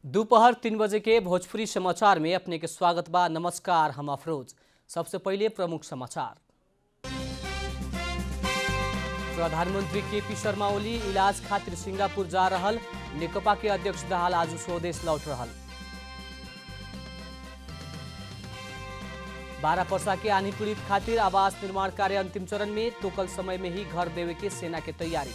दोपहर तीन बजे के भोजपुरी समाचार में अपने के स्वागत बा नमस्कार हम अफरोज सबसे पहले प्रमुख समाचार प्रधानमंत्री के पी शर्मा ओली इलाज खातिर सिंगापुर जा रहल नेकपा के अध्यक्ष दाहाल आज स्वदेश लौट रहल बारह पर्सा के आनी पीड़ित खातिर आवास निर्माण कार्य अंतिम चरण में तो कल समय में ही घर देवे के सेना के तैयारी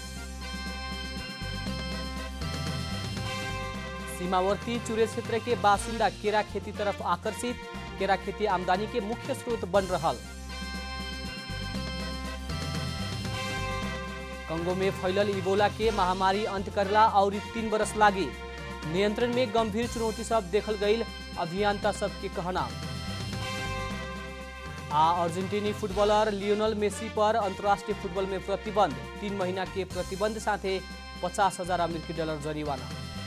सीमावर्ती चुरे क्षेत्र के बासिंदा केरा खेती तरफ आकर्षित केरा खेती आमदनी के मुख्य स्रोत बन रहल कंगो में फैलल इबोला के महामारी अंत करला और तीन बरस लागी नियंत्रण में गंभीर चुनौती सब देखल गई अभियंता सबके कहना आ अर्जेंटीनी फुटबॉलर लियोनल मेसी पर अंतर्राष्ट्रीय फुटबॉल में प्रतिबंध तीन महीना के प्रतिबंध साथे पचास हजार अमेरिकी डॉलर जरिवाना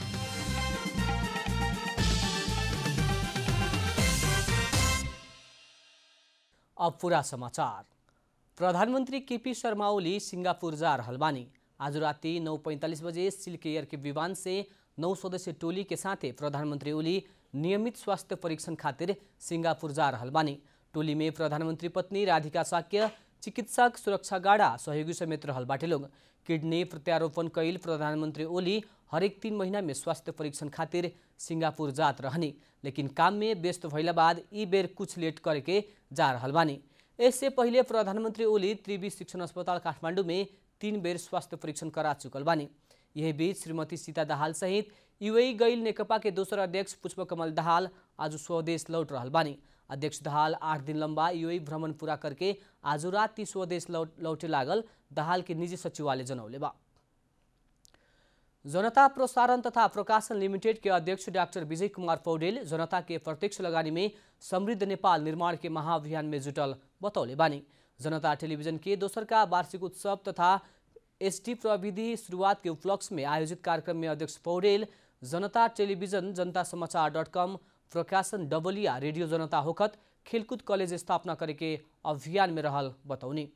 अब पूरा समाचार प्रधानमंत्री केपी शर्मा ओली सिंगापुर जा रहल बानी आज राति नौ पैंतालीस बजे सिल्क एयर के विमान से नौ सदस्यीय टोली के साथे प्रधानमंत्री ओली नियमित स्वास्थ्य परीक्षण खातिर सिंगापुर जा रहल बानी टोली में प्रधानमंत्री पत्नी राधिका साक्य चिकित्सक सुरक्षा गार्ड सहयोगी समेत रहल बाटे लोग किडनी प्रत्यारोपण कैल प्रधानमंत्री ओली हरेक तीन महीना में स्वास्थ्य परीक्षण खातिर सिंगापुर जात रहनी लेकिन काम में व्यस्त भइला बाद ई बेर कुछ लेट करके जा रहल बानी इससे पहिले प्रधानमंत्री ओली त्रिवी शिक्षण अस्पताल काठमाडौँ में तीन बेर स्वास्थ्य परीक्षण करा चुकल बानी यही बीच श्रीमती सीता दाहाल सहित युए गैल नेकपा के दोसर अध्यक्ष पुष्पकमल दाहाल आज स्वदेश लौट रहल बानी अध्यक्ष दाहाल आठ दिन लंबा युए भ्रमण पूरा करके आज रात ती स्वदेश लौट लौटे लागल दाहाल के निजी सचिवालय जनौले बा जनता प्रसारण तथा प्रकाशन लिमिटेड के अध्यक्ष डाक्टर विजय कुमार पौडेल जनता के प्रत्यक्ष लगानी में समृद्ध नेपाल निर्माण के महाअभियान में जुटल बतौले बानी जनता टेलीविजन के दोसर का वार्षिक उत्सव तथा एसटी प्रविधि शुरुआत के उपलक्ष्य में आयोजित कार्यक्रम में अध्यक्ष पौडेल जनता टेलीविजन जनता समाचार डट कम प्रकाशन डबलिया रेडियो जनता होखत खेलकूद कॉलेज स्थापना करे के अभियान में रहल बतौनी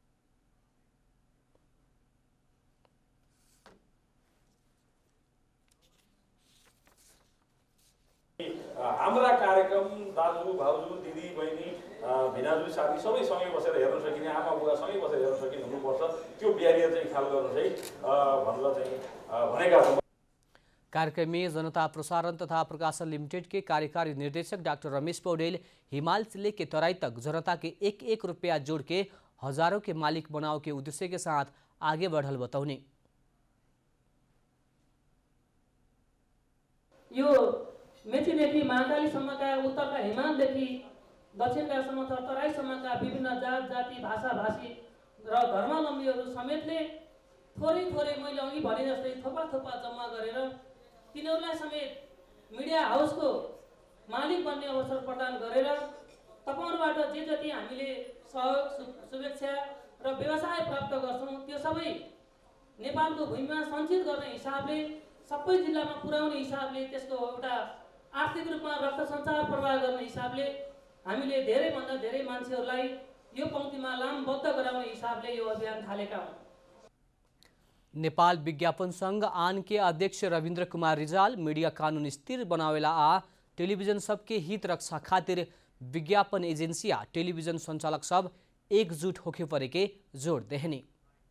हाम्रा कार्यक्रम दाजु भाउजू दिदी बहिनी भिनाजु साथी सबै सँगै बसेर हेर्न सकिने आमा बुवा सँगै बसेर हेर्न सकिने हुनुपर्छ त्यो ब्यारियर चाहिँ ख्याल गर्नु चाहिँ भनेर चाहिँ भनेका छौँ कार्यक्रम में जनता प्रसारण तथा प्रकाशन लिमिटेड के कार्यकारी निर्देशक डॉक्टर रमेश पौडेल हिमाल से लेके तराई तक जनता के एक एक रुपया जोड़ के हजारों के मालिक बनाओ के उद्देश्य के साथ आगे बढ़ल बतौने यो मेचीदेखि महाकालीसम्मका उत्तरका हिमालदेखि दक्षिणकासम्म त तराईसम्मका विभिन्न जात जाति भाषा भाषी र धर्मावलम्बीहरू समेतले थोरै थोरै मैले अघि भने जस्तै थोपा थोपा जम्मा गरेर तिनीहरूलाई समेत मिडिया हाउसको मालिक बन्ने अवसर प्रदान गरेर तपाईँहरूबाट जे जति हामीले सहयोग शु शुभेच्छा र व्यवसाय प्राप्त गर्छौँ त्यो सबै नेपालको भूमिमा सञ्चित गर्ने हिसाबले सबै जिल्लामा पुर्याउने हिसाबले त्यसको एउटा आर्थिक रूपमा रक्त सञ्चार प्रवाह गर्ने हिसाबले हामीले धेरैभन्दा धेरै मान्छेहरूलाई यो पङ्क्तिमा लामबद्ध गराउने हिसाबले यो अभियान थालेका हुन् नेपाल विज्ञापन संघ आन के अध्यक्ष रविन्द्र कुमार रिजाल मीडिया कानून स्थिर बनावेला आ टेलीविजन सबके हित रक्षा खातिर विज्ञापन एजेंसी आ टेलीविजन संचालक सब एकजुट होके परे के जोड़ देहनी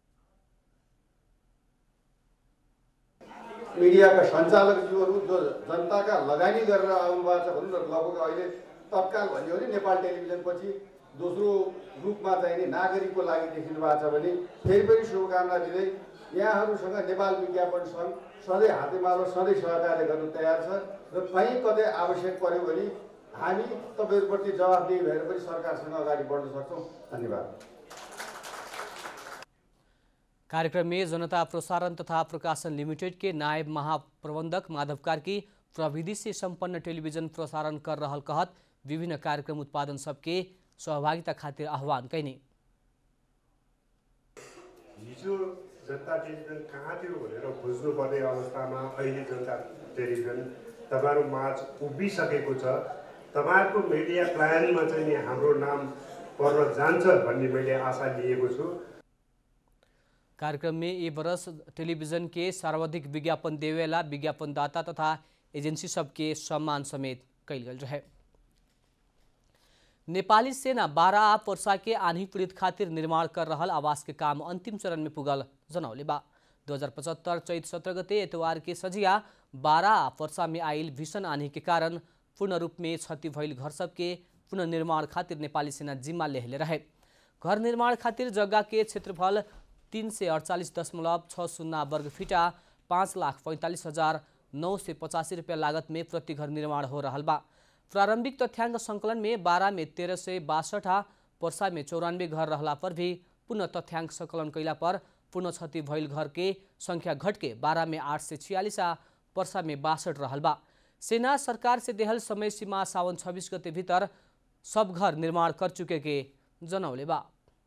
मिडियाका सञ्चालकज्यूहरू जो जनताका लगानी गरेर आउनुभएको छ भनौँ न लगभग अहिले तत्काल भन्यो भने नेपाल टेलिभिजनपछि दोस्रो रूपमा चाहिँ नि नागरिकको लागि देखिनु भएको छ भने फेरि पनि शुभकामना दिँदै यहाँहरूसँग नेपाल विज्ञापन सङ्घ सधैँ हातेमालो सधैँ सहकार्य गर्नु तयार छ र कहीँ कतै आवश्यक पर्यो भने हामी तपाईँहरूप्रति जवाफदेही भएर पनि सरकारसँग अगाडि बढ्न सक्छौँ धन्यवाद कार्यक्रम में जनता प्रसारण तथा प्रकाशन लिमिटेड के नायब महाप्रबंधक माधव कार्की प्रविधि से संपन्न टेलीविजन प्रसारण कर रहल कहत विभिन्न कार्यक्रम उत्पादन सबके सहभागिता खातिर आह्वान कैने हिजो जनता टेलिभिजन कहाँ थियो भनेर खोज्नुपर्ने अवस्थामा अहिले जनता टेलिभिजन तपाईँहरू माझ उभिसकेको छ तपाईँहरूको मिडिया प्लानमा चाहिँ नि हाम्रो नाम पर्न जान्छ भन्ने मैले आशा लिएको छु कार्यक्रम में ये बरस टेलीविजन के सर्वाधिक विज्ञापन देवेला विज्ञापनदाता तथा एजेंसी सबके सम्मान समेत कैल गेल रहे नेपाली सेना बारह आ वर्षा के आन्ही पीड़ित खातिर निर्माण कर रहल आवास के काम अंतिम चरण में पुगल जनौले बा दो हजार पचहत्तर चैत सत्रह गते एतवार के सजिया बारह आ वर्षा में आयल भीषण आन्ही के कारण पूर्ण रूप में क्षति भइल घर सबके पुनर्निर्माण खातिर नेपाली सेना जिम्मा लेहले रहे घर निर्माण खातिर जग्गा के क्षेत्रफल तिन सय अडचालिस दशमलव छ शून्य वर्ग फिटा पाँच लाख पैँतालिस हजार नौ सय पचासी रुपियाँ लागत में प्रति घर निर्माण हो रहल बा प्रारंभिक तथ्याङ्क सङ्कलन में बारह में तेरह सय बासठ आ पर्सा में चौरानवे घर रहला पर भी पुनः तथ्याङ्क सङ्कलन कैला पर पूर्ण क्षति भइल घर के संख्या घट के बारह में आठ सय छियालिस आ पर्सा में बासठ रहल बा सेना सरकार से देहल समय सीमा सावन छब्बिस गते भीतर सब घर निर्माण कर चुके के जनौले बा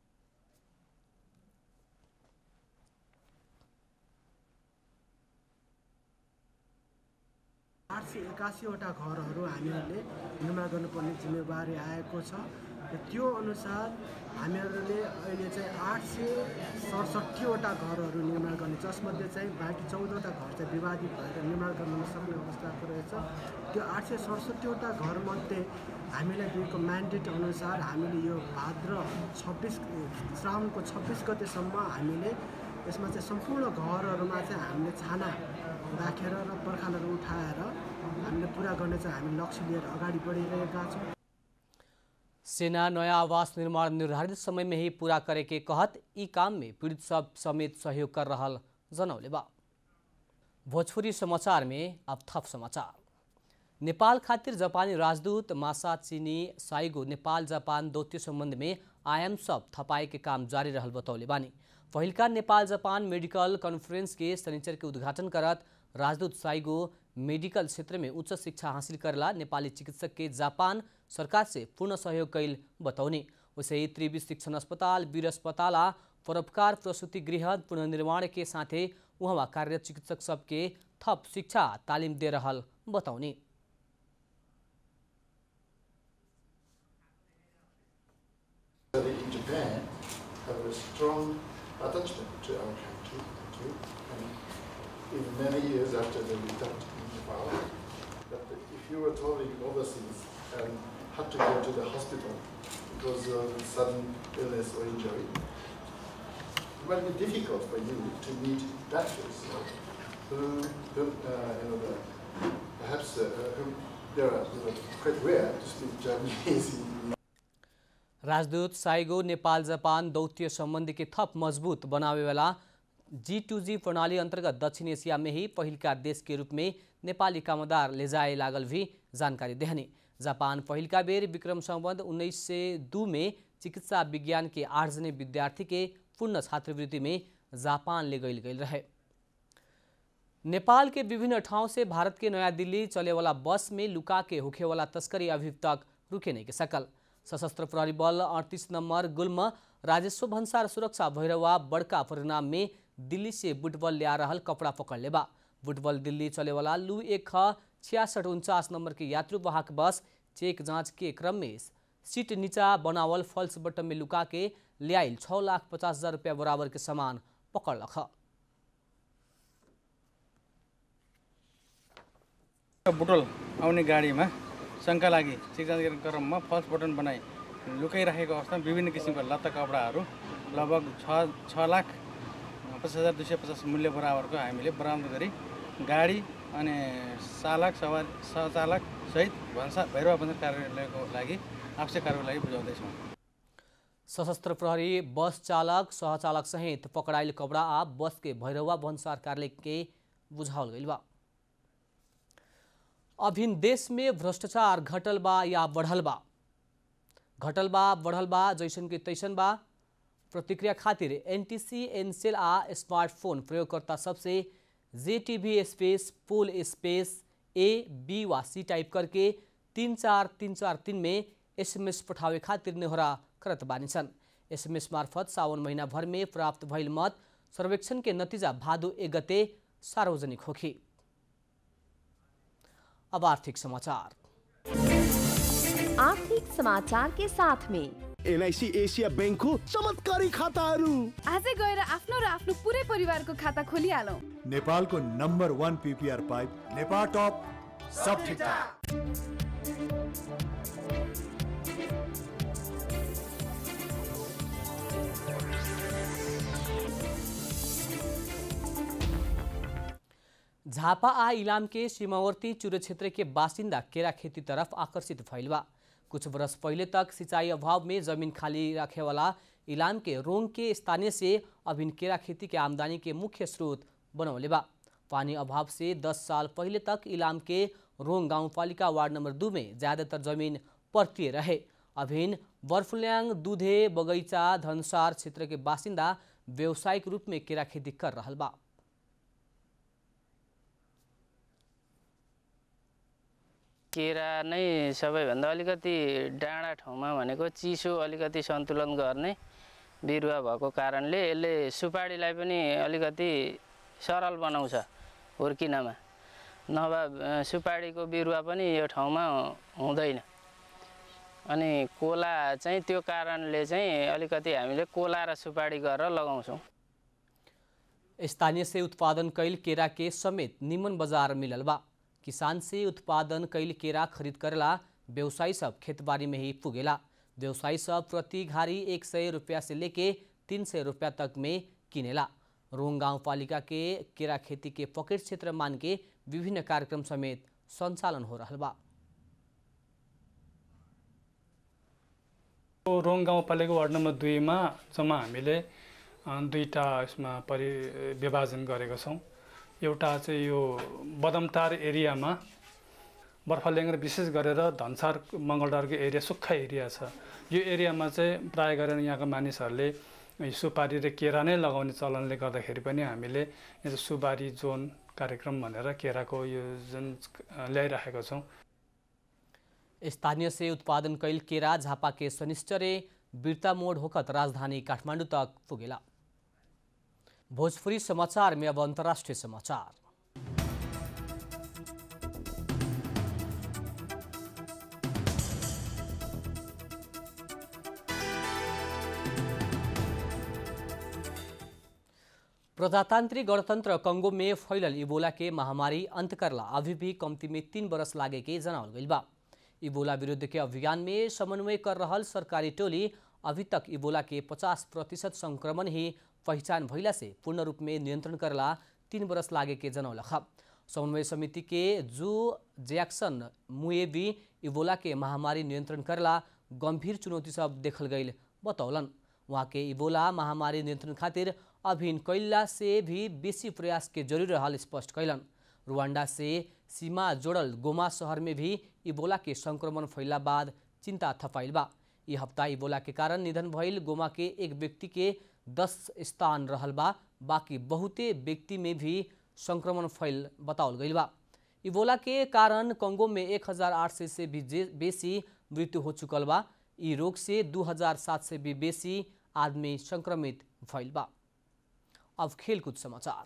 आठ सय एकासीवटा घरहरू हामीहरूले निर्माण गर्नुपर्ने जिम्मेवारी आएको छ र त्यो अनुसार हामीहरूले अहिले चाहिँ आठ सय सडसठीवटा घरहरू निर्माण गर्ने जसमध्ये चाहिँ बाँकी चौधवटा घर चाहिँ विवादित भएर निर्माण गर्न नसक्ने अवस्थाको रहेछ त्यो आठ सय सडसठीवटा घरमध्ये हामीलाई दिएको म्यान्डेट अनुसार हामीले यो भाद्र छब्बिस श्रावणको छब्बिस गतेसम्म हामीले यसमा चाहिँ सम्पूर्ण घरहरूमा चाहिँ हामीले छाना राखेर र पर्खालहरू उठाएर हामीले पुरा गर्ने चाहिँ हामी लक्ष्य लिएर अगाडि बढिरहेका छौँ सेना नया आवास निर्माण निर्धारित समय में ही पूरा करे के कहत ई काम में पीड़ित सब समेत सहयोग कर रहल जनौले बा भोजपुरी समाचार में अब थप समाचार नेपाल खातिर जापानी राजदूत मासा चीनी साइगो नेपाल जापान दौत्य सम्बन्ध में आयाम सब थपाए के काम जारी रहल बतौले बानी पहिलका नेपाल जापान मेडिकल कॉन्फ्रेंस के शनिचर के उद्घाटन करत राजदूत साइगो मेडिकल क्षेत्र में उच्च शिक्षा हासिल करला नेपाली चिकित्सक के जापान सरकार से पूर्ण सहयोग कैल बतौने वैसे ही त्रिवी शिक्षण अस्पताल वीर अस्पताल आ परोपकार प्रसूति गृह पुनर्निर्माण के साथे उहाँ कार्यरत चिकित्सक सबके थप शिक्षा तालिम दे रहल बतौने in Japan have a strong attachment to our country too. And even many years after they returned in Nepal, that if you were traveling overseas and had to go to the hospital because of sudden illness or injury, it might be difficult for you to meet doctors who, who uh, you know, the, perhaps uh, who they are you know, quite rare to speak Japanese in राजदूत साइगो Nepal Japan दौत्य सम्बन्धी के थप मजबूत बनावे वाला जी two जी प्रणाली अंतर्गत दक्षिण एशिया में ही पहिलका देश के रूप में नेपाली कामदार ले जाए लागल भी जानकारी देहने जापान पहिलका बेर विक्रम सम्बन्ध उन्नीस सय दू में चिकित्सा विज्ञान के आठ जने विद्यार्थी के पूर्ण छात्रवृत्ति में जापान ले गईल गईल रहे नेपाल के विभिन्न ठाउँ से भारत के नया दिल्ली चले वाला बस में लुका के होखे वाला तस्करी अभी तक रुके नहीं के सकल सशस्त्र प्रहरी बल अड़तीस नंबर गुल्म राजेश्वर भन्सार सुरक्षा भैरवा बड़का परिणाम में दिल्ली से बुटबल ले आ रहल कपड़ा पकड़ लेबा बुटबल दिल्ली चले वाला लू एक ख छियासठ उनचास नंबर के यात्रु वाहक बस चेक जांच के क्रम में सीट नीचा बनावल फल्स बटन में लुका के ले आइल छः लाख पचास हजार रुपया बराबर के सामान पकड़ लख बुटोल आउने गाडीमा शङ्का लागि चेकजाँच गर्ने क्रममा फल्स बटन बनाई लुकाइराखेको अवस्थामा विभिन्न किसिमका लत्ता कपडाहरू लगभग छ छ लाख पचास हजार दुई सय पचास मूल्य बराबरको हामीले बरामद गरी गाडी अनि चालक सवार सहचालक सहित भन्सा भैरवा बन्दर कार्यालयको लागि आवश्यक कार्यको लागि बुझाउँदैछौँ सशस्त्र प्रहरी बस चालक सहचालक सहित पकड़ाइल कपड़ा आ बस के भैरवा भन्सार कार्यालय के बुझावल गइल बा अभिन देश में भ्रष्टाचार घटल बा या बढ़ल बा घटल बा बढ़ल बा जैसन के तैसन बा प्रतिक्रिया खातिर एनटीसी एनसेल आ स्मार्टफोन प्रयोगकर्ता सबसे जेटीबी स्पेस पोल स्पेस ए बी वा सी टाइप करके तीन चार तीन चार तीन में एसएमएस पठावे खातिर नेहोरा करत बानी छन् एसएमएस मार्फत सावन महीना भर में प्राप्त भइल मत सर्वेक्षण के नतिजा भादो एक गते सार्वजनिक होखी अब आर्थिक समाचार आर्थिक समाचार के साथ में एनआइसी एसिया ब्याङ्कको चमत्कारी खाताहरू आजै गएर आफ्नो र आफ्नो पुरै परिवारको खाता खोलिहालौँ नेपालको नम्बर वान पिपिआर पाइप नेपाल टप सब ठीक ठाक झापा आ इलाम के सीमावर्ती चुरे क्षेत्र के बासिंदा केरा खेती तरफ आकर्षित भइल बा कुछ वर्ष पहले तक सिंचाई अभाव में जमीन खाली रखे वाला इलाम के रोंग के स्थानीय से अभिन केरा खेती के आमदनी के मुख्य स्रोत बनौले बा पानी अभाव से 10 साल पहले तक इलाम के रोंग गाउँपालिका वार्ड नंबर दू में ज़्यादातर जमीन पर्तिए रहे अभिन बर्फुल्याङ दुधे बगैँचा धनसार क्षेत्र के बासिंदा व्यावसायिक रूप में केरा खेती कर रहल बा केरा नै सबैभन्दा अलिकति डाँडा ठाउँमा भनेको चिसो अलिकति सन्तुलन गर्ने बिरुवा भएको कारणले यसले सुपारीलाई पनि अलिकति सरल बनाउँछ हुर्किनमा नभए अ, सुपारीको बिरुवा पनि यो ठाउँमा हुँदैन अनि कोला चाहिँ त्यो कारणले चाहिँ अलिकति हामीले कोला र सुपारी गरेर लगाउँछौँ स्थानीय से उत्पादन कैल केरा के समेत निमन बाजार मिलल बा किसान से उत्पादन कैल केरा खरीद करेला व्यवसायी सब खेतबाड़ी में ही पुगेला व्यवसायी सब प्रति घारी एक सौ रुपया से लेके तीन सौ रुपया तक में किनेला रोंग गाँव पालिका के केरा खेती के पॉकेट क्षेत्र मान के विभिन्न कार्यक्रम समेत संचालन हो रहा बा रोङ गाउँपालिका वार्ड नम्बर दुईमा जम्मा हामीले अ, दुईवटा यसमा परि विभाजन गरेका छौँ एउटा चाहिँ यो बदमतार एरियामा बर्फल्याङ र विशेष गरेर धनसार मङ्गलडारको एरिया सुक्खा एरिया छ यो एरियामा चाहिँ प्राय गरेर यहाँका मानिसहरूले यो सुपारी र केरा नै लगाउने चलनले गर्दाखेरि पनि हामीले यहाँ चाहिँ सुपारी जोन कार्यक्रम भनेर केराको यो जुन अ, ल्याइराखेका छौँ स्थानीय से उत्पादन कैल केरा झापा के शनिश्चरे बिरता मोड होकर राजधानी काठमाडौँ तक पुगेला भोजपुरी समाचार में अब अंतर्राष्ट्रीय समाचार प्रजातांत्रिक गणतंत्र कंगो में फैलल इबोला के महामारी अंत करला अभी भी कमती में तीन बरस लागे के जनावल गइल बा इबोला विरुद्ध के अभियान में समन्वय कर रहल सरकारी टोली अभी तक इबोला के 50 प्रतिशत संक्रमण ही पहचान भइला से पूर्ण रूप में नियंत्रण करला तीन बरस लागे के जनौलख समन्वय समिति के जू जैक्सन मुएबी इबोला के महामारी नियंत्रण करला गंभीर चुनौती सब देखल गईल बतौलन वहाँ के इबोला महामारी नियंत्रण खातिर अभिन कैला से भी बेसी प्रयास के जरूरी रहल स्पष्ट कैलन रुवांडा से सीमा जोड़ल गोमा शहर में भी इबोला के संक्रमण फैला बाद चिंता थपाइल बा ये हफ्ता इबोला के कारण निधन भइल गोमा के एक व्यक्ति के दस स्थान रहल बा बाकी बहुते व्यक्ति में भी संक्रमण फैल बताओल गइल बा इबोला के कारण कंगो में 1800 से भी जे- बेसी मृत्यु हो चुकल बा ई रोग से 2700 से भी बेसी आदमी संक्रमित भइल बा अब खेलकूद समाचार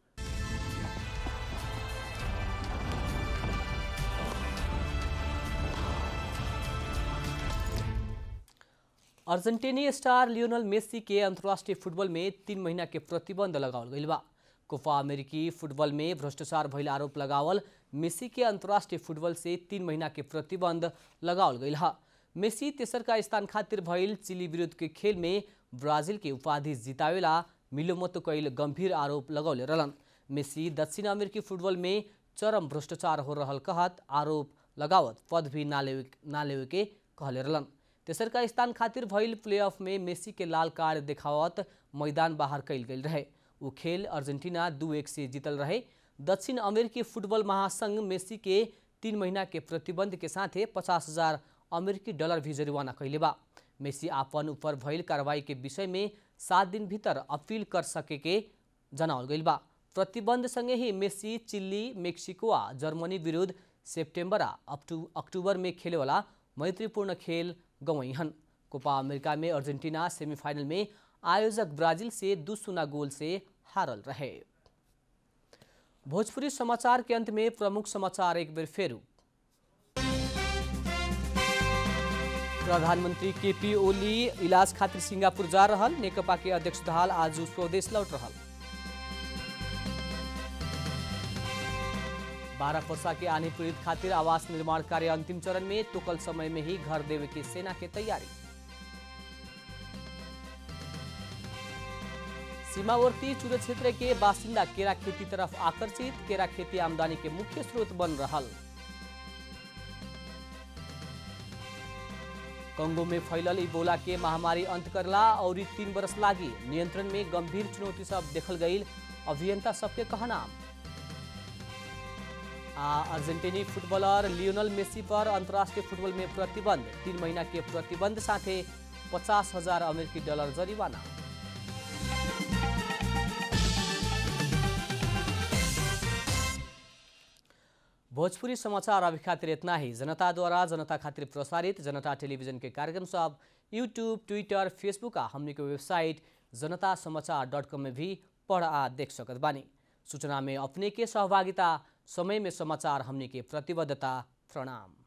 अर्जेंटीनी स्टार लियोनल मेसी के अंतर्राष्ट्रीय फुटबॉल में तीन महीना के प्रतिबंध लगावल गइल बा कोपा अमेरिकी फुटबॉल में भ्रष्टाचार भइल आरोप लगावल मेसी के अंतर्राष्ट्रीय फुटबॉल से तीन महीना के प्रतिबंध लगावल गइल हा मेसी तेसर का स्थान खातिर भइल चिली विरुद्ध के खेल में ब्राजील के उपाधि जितावेला मिलोमतो कैल गंभीर आरोप लगौले रहलन मेसी दक्षिण अमेरिकी फुटबॉल में चरम भ्रष्टाचार हो रहल कहत आरोप लगावत पद भी ना लेवे ना लेवे के कहले रहलन तेसर का स्थान खातिर भइल प्लेऑफ में मेसी के लाल कार्ड देखावत मैदान बाहर कैल गेल रहे उ खेल अर्जेंटीना दू एक से जीतल रहे दक्षिण अमेरिकी फुटबॉल महासंघ मेसी के तीन महीना के प्रतिबंध के साथे पचास हजार अमेरिकी डॉलर भी जरिवाना कैले बा मेसी आपन ऊपर भइल कार्रवाई के विषय में सात दिन भीतर अपील कर सके के जनावल गइल बा प्रतिबंध संगे ही मेसी चिल्ली मेक्सिको आ जर्मनी विरुद्ध सेप्टेम्बर आ अक्टू अक्टूबर में खेले वाला मैत्रीपूर्ण खेल गंवई हन कोपा अमेरिका में अर्जेंटीना सेमीफाइनल में आयोजक ब्राजील से दू सुना गोल से हारल रहे भोजपुरी समाचार के अंत में प्रमुख समाचार एक बेर फेरू प्रधानमंत्री केपी ओली इलाज खातिर सिंगापुर जा रहल नेकपा के अध्यक्ष दहाल आज स्वदेश लौट रहल बारह वर्षा के आने पीड़ित खातिर आवास निर्माण कार्य अंतिम चरण में तुकल समय में ही घर देवे की सेना की तैयारी सीमावर्ती चुरे क्षेत्र के बासिंदा केरा खेती तरफ आकर्षित केरा खेती आमदनी के मुख्य स्रोत बन रहल कंगो में फैलल इबोला के महामारी अंत करला और ई तीन बरस लागी नियंत्रण में गंभीर चुनौती सब देखल गई अभियंता सबके कहना आ अर्जेंटीनी फुटबॉलर लियोनल मेसी पर अंतर्राष्ट्रीय फुटबॉल में प्रतिबंध तीन महीना के प्रतिबंध साथे पचास हजार अमेरिकी डॉलर जरिवाना भोजपुरी समाचार अभी खातिर इतना ही जनता द्वारा जनता खातिर प्रसारित जनता टेलीविजन के कार्यक्रम सब यूट्यूब ट्विटर फेसबुक आ हमने के वेबसाइट जनता समाचार डॉट कॉम में भी पढ़ आ देख सकत बानी सूचना में अपने के सहभागिता समय में समाचार हमने के प्रतिबद्धता प्रणाम